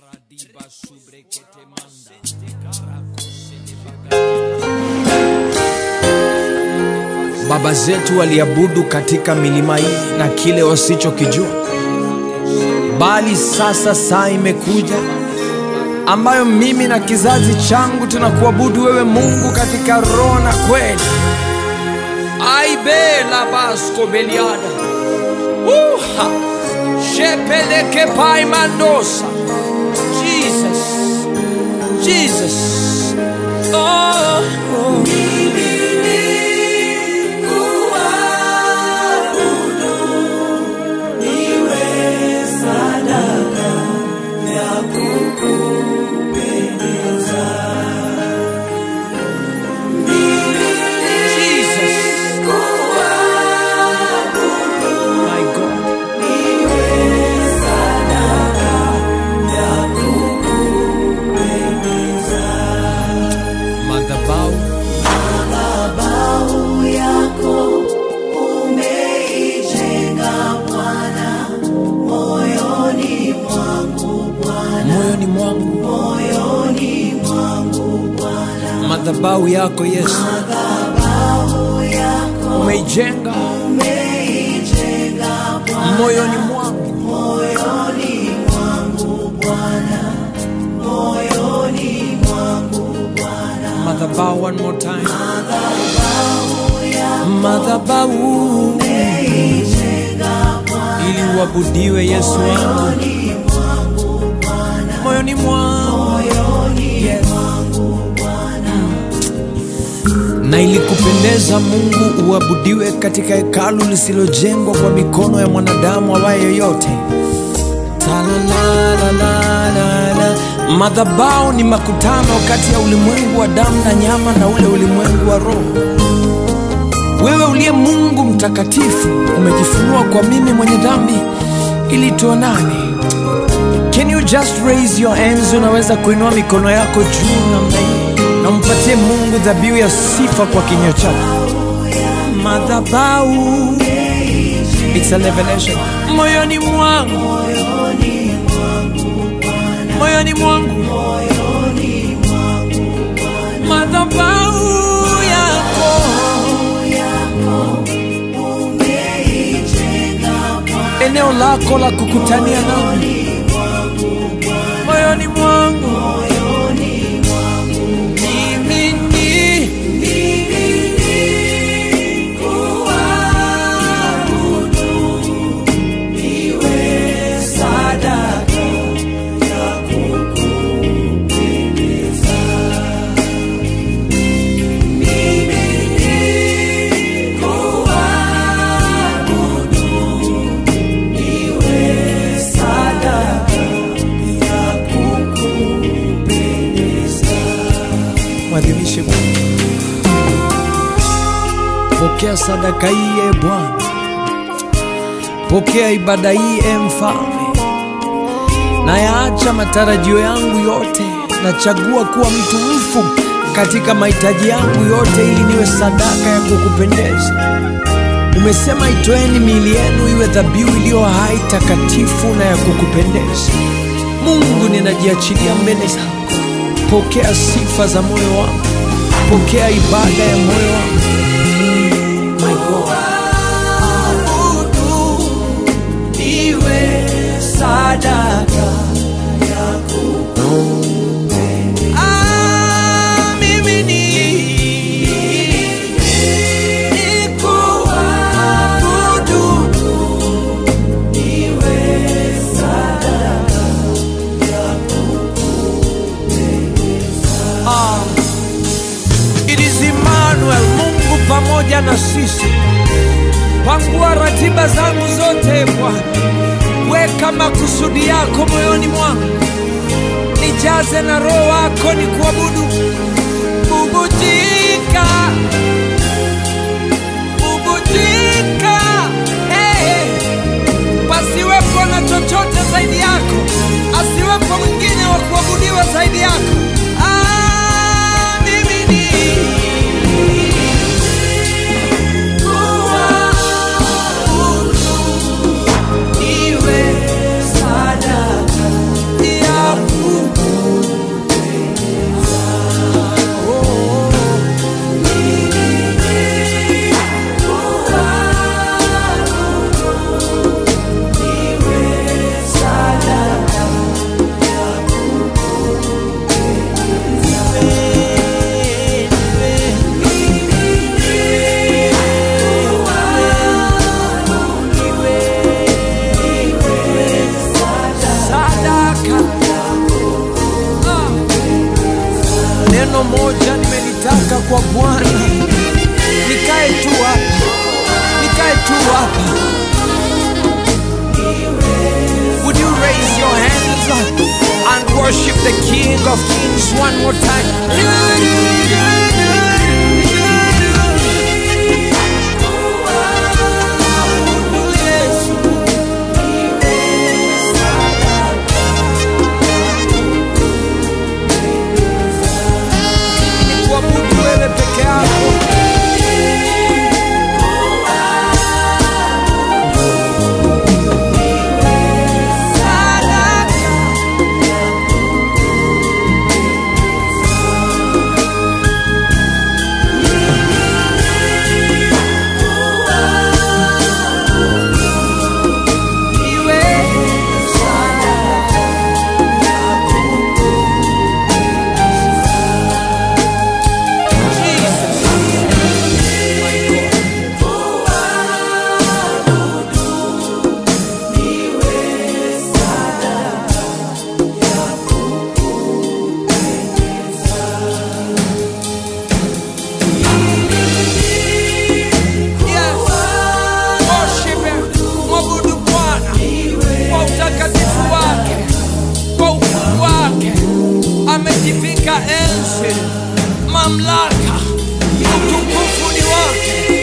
Radiba subrekete manda. Baba zetu waliabudu katika milima hii na kile wasichokijua, bali sasa saa imekuja ambayo mimi na kizazi changu tunakuabudu wewe Mungu katika roho na kweli. Aibe la basko beliada. Uha. Shepeleke pai mandosa. Jesus. Jesus. Oh. oh. Jesus. My God. Madhabahu Madhabahu yako umeijenga Bwana, moyoni mwangu Bwana, moyoni mwangu, moyoni mwangu Bwana. madhabahu yako Yesu Madhabahu yako umeijenga umeijenga Bwana, moyoni mwangu, moyoni mwangu Bwana, moyoni mwangu Bwana. madhabahu one more time, Madhabahu yako madhabahu umeijenga Bwana, ili uabudiwe Yesu wangu moyoni mwangu Bwana, moyoni mwangu moyoni Yes. mwangu Bwana. na ilikupendeza Mungu uabudiwe katika hekalu lisilojengwa kwa mikono ya mwanadamu awaye yoyote. Talalalalala. Madhabahu ni makutano kati ya ulimwengu wa damu na nyama na ule ulimwengu wa roho. Wewe uliye Mungu mtakatifu umejifunua kwa mimi mwenye dhambi ili tuonane. Can you just raise your hands? Unaweza kuinua mikono yako juu namna hii na umpatie Mungu dhabihu ya sifa kwa kinywa chako. Madhabahu, it's a revelation. Moyoni mwangu, moyoni mwangu, madhabahu yako eneo lako la kukutania nami moyoni mwangu mimi ni mwadhimishe Mungu. Pokea sadaka hii e Bwana, pokea ibada hii e Mfalme. Nayaacha matarajio yangu yote, nachagua kuwa mtu mfu katika mahitaji yangu yote, ili niwe sadaka ya kukupendeza. Umesema itoeni miili yenu iwe dhabihu iliyo hai, takatifu na ya kukupendeza. Mungu, ninajiachilia mbele zako. Pokea sifa za moyo wangu, pokea ibada ya moyo wangu. My God. Iwe sadaka Ah, mimi ni- nikuabudu. Ah, it is Emmanuel, Mungu pamoja na sisi. Pangua ratiba zangu zote Bwana, weka makusudi yako moyoni mwangu, nijaze na roho wako ni kuabudu. Bubujika, bubujika, hey, pasiwepo na chochote zaidi yako, asiwepo mwingine wa kuabudiwa zaidi yako. Ah, mimi ni iwe sadaka ya neno moja nimelitaka kwa Bwana, nikae tu hapa, nikae tu hapa. Would you raise your hands and worship the King of Kings one more time? Ni kuabudu wewe peke yako. Yes. Worship him. Mwabudu Bwana kwa utakatifu wake, kwa ukuu wake. Amejivika enzi, mamlaka, utukufu ni wake.